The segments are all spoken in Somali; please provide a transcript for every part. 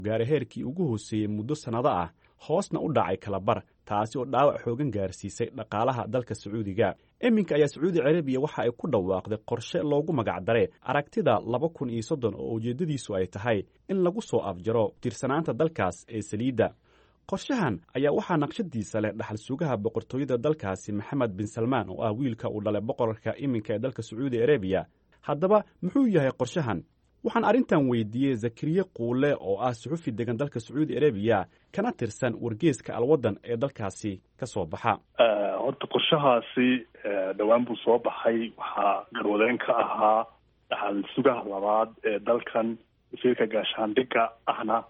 gaara heerkii ugu hooseeyey muddo sannado ah hoosna u dhacay kalabar taasi oo dhaawac xoogan gaarsiisay dhaqaalaha dalka sacuudiga iminka ayaa sacuudi carabiya waxa ay ku dhawaaqday qorshe loogu magacdaray aragtida laba kun iyo soddon oo ujeeddadiisu ay tahay in lagu soo afjaro tirsanaanta dalkaas ee saliidda qorshahan ayaa waxaa naqshadiisa leh dhaxal sugaha boqortooyada dalkaasi maxamed bin salmaan oo ah wiilka uu dhalay boqorka iminka ee dalka sacuudi arabiya haddaba muxuu yahay qorshahan waxaan arrintan weydiiyey zakariye quule oo ah suxufi degan dalka sacuudi arabiya kana tirsan wargeeska alwaddan ee dalkaasi ka soo baxa horta qorshahaasi dhowaan buu soo baxay waxaa garwadeen ka ahaa dhaxal sugaha labaad ee dalkan wasiirka gaashaandhigga ahna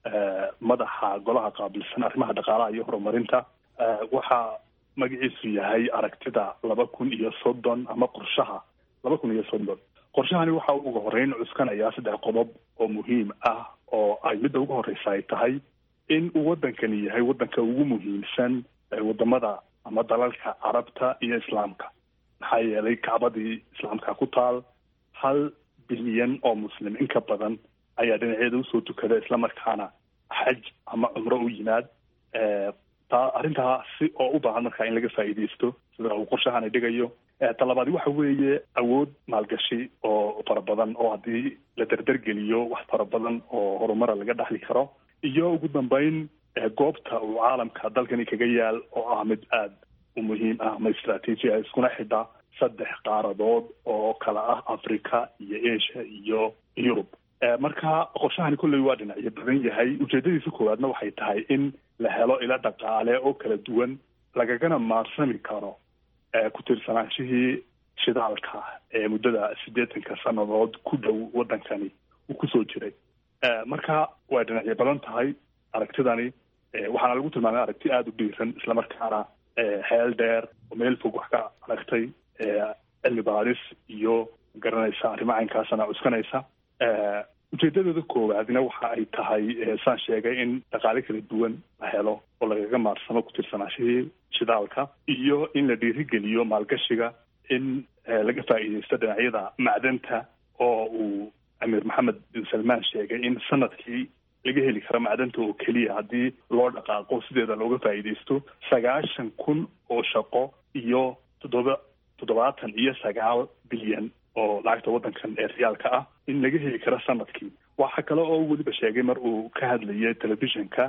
madaxa golaha qaabilsan arrimaha dhaqaalaha iyo horumarinta waxaa magaciisu yahay aragtida laba kun iyo soddon ama qorshaha laba kun iyo soddon qorshahani waxa uu uga horeyn cuskanayaa saddex qodob oo muhiim ah oo ay midda ugu horreysa ay tahay in uu waddankani yahay waddanka ugu muhiimsan wadamada ama dalalka carabta iyo islaamka maxaa yeelay kacbadii islaamka ku taal hal bilyan oo muslim in ka badan ayaa dhinaceeda usoo tukada islamarkaana xaj ama cumro u yimaad taa arrintaasi oo u baahan markaa in laga faa'iidaysto sida uu qorshahani dhigayo talabaadi waxa weeye awood maalgashi oo fara badan oo haddii la derdergeliyo wax fara badan oo horumara laga dhexli karo iyo ugu dambeyn goobta uu caalamka dalkani kaga yaal oo ah mid aada u muhiim ah ama istraatiiji ah iskuna xidha saddex qaaradood oo kala ah africa iyo asia iyo yurub marka qorshahani kolley waa dhinacyo badan yahay ujeedadiisa koowaadna waxay tahay in la helo ilo dhaqaale oo kala duwan lagagana maarsami karo ku tirsanaanshihii shidaalka ee muddada siddeetanka sannadood ku dhow waddankani uu kusoo jiray marka way dhinacyo badan tahay aragtidani waxaana lagu tilmaamay aragti aada u dhiiran islamarkaana heel dheer oo meel fog wax ka aragtay cilmi baadis iyo garanaysa arrimo caynkaasana cuskanaysa ujeedadooda koowaadna waxa ay tahay saan sheegay in dhaqaale kala duwan la helo oo lagaga maarsamo ku tirsanaashihii shidaalka iyo in la dhiirigeliyo maalgashiga in laga faa'iidaysto dhinacyada macdanta oo uu amiir maxamed bin salmaan sheegay in sanadkii laga heli karo macdanta oo keliya haddii loo dhaqaaqo sideeda looga faa'iidaysto sagaashan kun oo shaqo iyo toddoba toddobaatan iyo sagaal bilyan oo lacagta waddankan ee riyaalka ah in laga heli karo sanadkii waxa kale oo weliba sheegay mar uu ka hadlayay telefishinka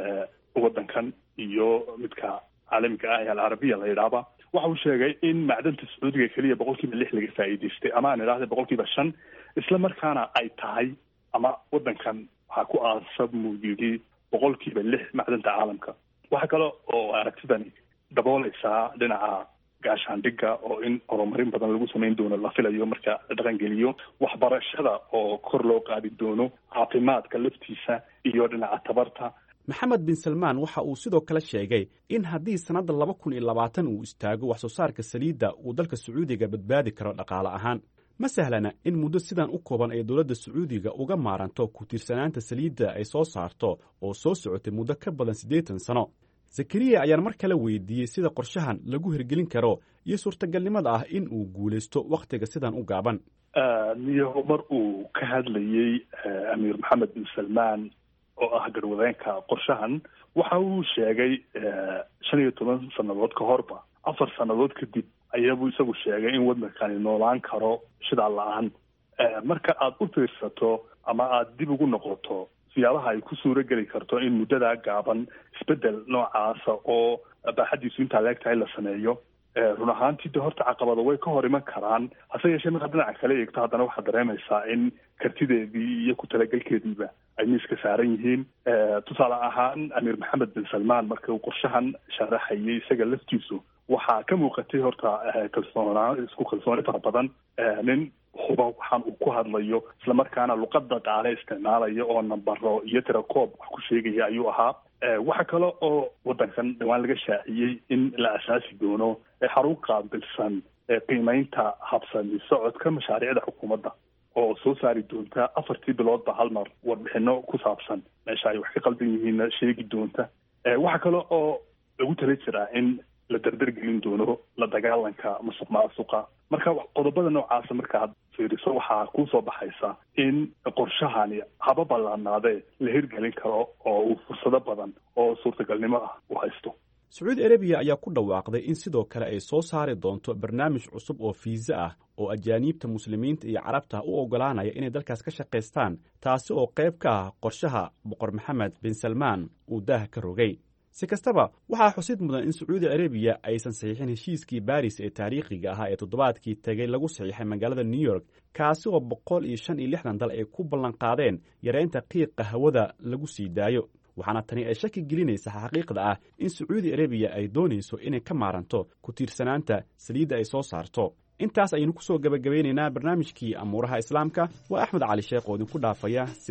waddankan iyo midka caalamiga ah ee alcarabiya la yidhaahba waxa uu sheegay in macdanta sacuudiga keliya boqol kiiba lix laga faa'iidaystay ama aan idhahda boqol kiiba shan isla markaana ay tahay ama waddankan waxaa ku aasab muu yidhi boqol kiiba lix macdanta caalamka waxa kale oo aragtidani dabooleysaa dhinaca gaashaandhigga oo in horumarin badan lagu samayn doono la filayo marka la dhaqangeliyo waxbarashada oo kor loo qaadi doono caafimaadka laftiisa iyo dhinaca tabarta maxamed bin salmaan waxa uu sidoo kale sheegay in haddii sannadda laba kun iyo labaatan uu istaago wax soo saarka saliidda uu dalka sacuudiga badbaadi karo dhaqaale ahaan ma sahlana in muddo sidan u kooban ay dowladda sacuudiga uga maaranto ku tiirsanaanta saliidda ay soo saarto oo soo socotay muddo ka badan siddeetan sano zakariya ayaan mar kale weydiiyey sida qorshahan lagu hirgelin karo iyo suurtagalnimada ah in uu guulaysto wakhtiga sidan u gaaban niyaho mar uu ka hadlayey amiir maxamed bin salmaan oo ah garwadeenka qorshahan waxa uu sheegay shan iyo toban sannadood ka horba afar sannadood kadib ayaabuu isagu sheegay in waddankani noolaan karo shidaal la-aan marka aada u fiirsato ama aada dib ugu noqoto siyaabaha ay ku suuro geli karto in muddadaa gaaban isbeddel noocaasa oo baaxaddiisu intaa leeg tahay la sameeyo run ahaantii de horta caqabado way ka hor iman karaan hase yeeshee markaad dhinaca kale eegto haddana waxaad dareemaysaa in kartideedii iyo ku talagelkeediiba ay miiska saaran yihiin tusaale ahaan amiir maxamed bin salmaan marka uu qorshahan sharaxayay isaga laftiisu waxaa ka muuqatay horta kalsoonaa isku kalsooni fara badan nin huba waxaan uu ku hadlayo islamarkaana luqada qaale isticmaalaya oo nambaro iyo tirakoob wax ku sheegaya ayuu ahaa waxa kale oo waddankan dhawaan laga shaaciyey in la asaasi doono xarun qaabilsan qiimeynta habsami socodka mashaariicda xukuumadda oo soo saari doonta afartii biloodba hal mar warbixino ku saabsan meesha ay wax ka qaldan yihiinna sheegi doonta waxa kale oo lagu tala jiraa in la dardargelin doono la dagaalanka musuq maasuqa marka qodobada noocaasa markaad fiiriso waxaa kuusoo baxaysa in qorshahani haba ballaanaadee la hirgelin karo oo uu fursado badan oo suurtagalnimo ah u haysto sacuudi arabiya ayaa ku dhawaaqday in sidoo kale ay soo saari doonto barnaamij cusub oo fiisa ah oo ajaaniibta muslimiinta iyo carabta u oggolaanaya inay dalkaas ka shaqaystaan taasi oo qayb ka ah qorshaha boqor maxamed bin salmaan uu daaha ka rogay si kastaba waxaa xusid mudan in sacuudi arabiya aysan saxiixin heshiiskii baris ee taariikhiga ahaa ee toddobaadkii tegey lagu saxiixay magaalada new york kaasi oo boqol iyo shan iyo lixdan dal ay ku ballanqaadeen yareynta qiiqa hawada lagu sii daayo waxaana tani ay shaki gelinaysa xaqiiqda ah in sacuudi arabiya ay doonayso inay ka maaranto ku tiirsanaanta saliidda ay soo saarto intaas ayaynu ku soo gebagabaynaynaa barnaamijkii amuuraha islaamka waa axmed cali sheekh oo idinku dhaafaya